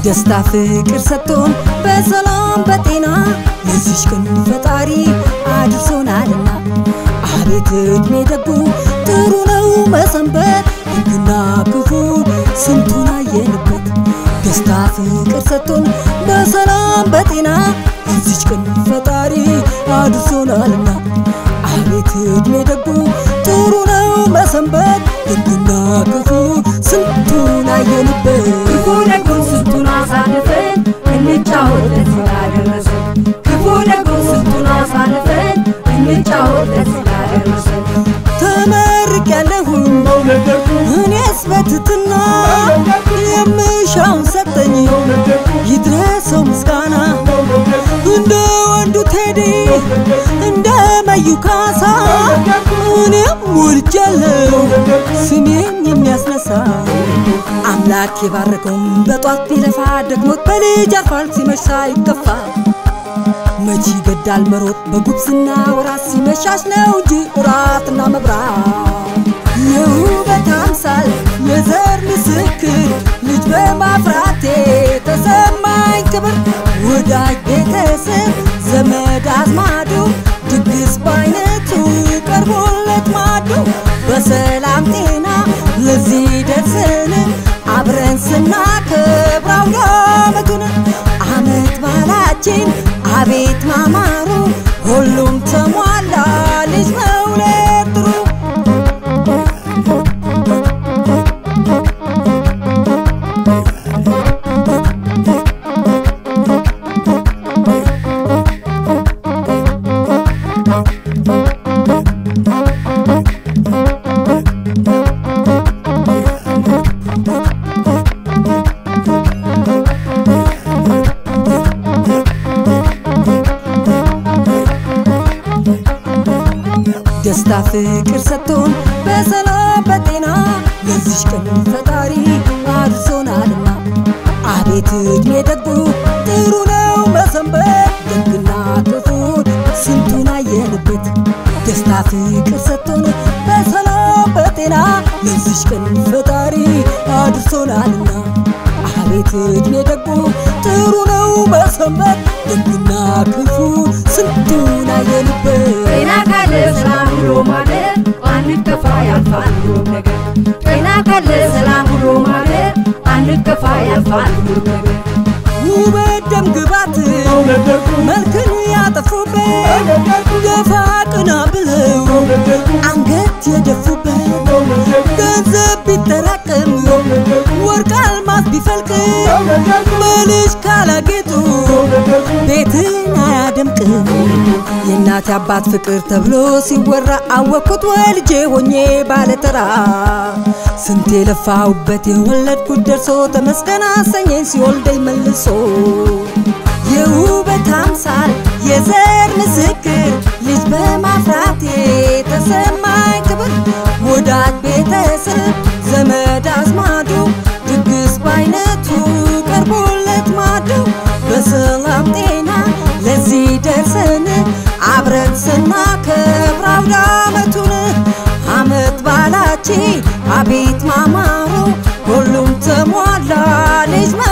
ደስታ ፍቅር ሰጥቶን በሰላም በጤና ለዚች ቀን ፈጣሪ አድርሶናልና አቤት እድሜ ደጉ ጥሩ ነው መሰንበት ሕግና ክፉ ስንቱን አየንበት ደስታ ፍቅር ሰጥቶን በሰላም በጤና ለዚች ቀን ፈጣሪ አድርሶናልና አቤት እድሜ ደጉ ጥሩ ነው መሰንበት ሕግና ክፉ ስንቱን አየንበት ክፉ ደጉን ስንቱን አሳልፈን እንጫወት ለዚህ ላደረሰን ክፉ ደጉን ስንቱን አሳልፈን እንጫወት ለዚህ ላደረሰን ተመርቅ ያለሁኝ እኔስ በትትና የምሻውን ሰጠኝ ይድረሰው ምስጋና እንደ ወንዱ ቴዲ እንደ መዩ ካሳ እኔም ወልጃለሁ ስሜን የሚያስነሳ አምላክ የባረከውም በጧት ቢለፋ ደግሞት በልጅ አርፏል ሲመሽ ሳይከፋ መቼ ይገዳል መሮጥ በጉብዝና ወራት ሲመሻሽ ነው እንጂ እራትና መብራት የውበት አምሳል የዘር ምስክር ልጅ በማፍራቴ ተሰማኝ ክብር ወዳጅ ቤተሰብ ዘመድ አዝማዱ ድግስ በአይነቱ ቀርቦለት ማዱ በሰላም ጤና ለዚህ ደርሰን አብረን ስናከብር አውደ ዓመቱን አመት ባላችን አቤት ማማሩ ሁሉም ተሟላ ልጅ መውለድ ጥሩ ደስታ ፍቅር ሰጥቶን በሰላም በጤና ለዚች ቀን ፈጣሪ አድርሶናልና አቤት እድሜ ደጉ ጥሩ ነው መሰንበት ደግና ክፉን ስንቱን አየንበት ደስታ ፍቅር ሰጥቶን በሰላም በጤና ለዚች ቀን ፈጣሪ አድርሶናልና አቤት እድሜ ደጉ ጥሩ ነው መሰንበት ደግና ክፉ ስንቱን አየንበት ጤና ካለ ሰላም ብሎ ማለት አንከፋ ያልፋል ሁሉም ነገር ጤና ካለ ሰላም ብሎ ማለት አንከፋ ያልፋል ሁሉም ነገር ውበት ደም ግባት መልክን ያጠፉበት ገፋ ቅና ብለው አንገት የደፉበት ገንዘብ ቢጠራቅም ወርቅ አልማዝ ቢፈልቅ በልጅ ካላጌጡ ቤትን አያደምቅም የእናት አባት ፍቅር ተብሎ ሲወራ አወቅኩት ወልጄ ሆኜ ባለተራ ስንት የለፋሁበት የወለድኩት ደርሶ ተመስገን አሰኘኝ ሲወልደኝ መልሶ የውበት አምሳል የዘር ምስክር ልጅ በማፍራቴ ተሰማኝ ክብር ወዳጅ ቤተሰብ ዘመድ አዝማዱ ድግስ በአይነቱ ቀርቦለት ማዱ በሰላም ጤና ለዚህ ደርሰን አብረን ስናከብር አውደ ዓመቱን አመት ባላችን አቤት ማማሩ ሁሉም ተሟላ ልጅ